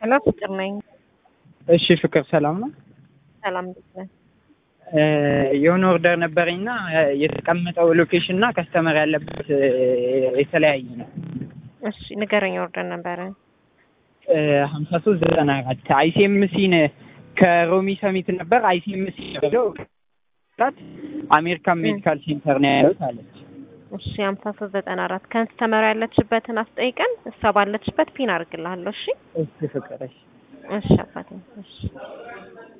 ሄሎ ፍቅር ነኝ። እሺ ፍቅር ሰላም ነው? ሰላም እንዴት ነህ? የሆነ ኦርደር ነበረኝና የተቀመጠው ሎኬሽን እና ከስተመር ያለበት የተለያየ ነው። እሺ ንገረኝ። ኦርደር ነበረ ሀምሳ ሶስት ዘጠና አራት አይሲኤምሲን ከሮሚ ሰሚት ነበር አይሲኤምሲ ሄደው አሜሪካን ሜዲካል ሴንተር ነው ያሉት አለች። እሺ ሀምሳ ሶስት ዘጠና አራት ከስተመር ያለችበትን አስጠይቀን እሷ ባለችበት ፒን አድርግልሃለሁ። እሺ እሺ ፍቅር እሺ እሺ አባቴ እሺ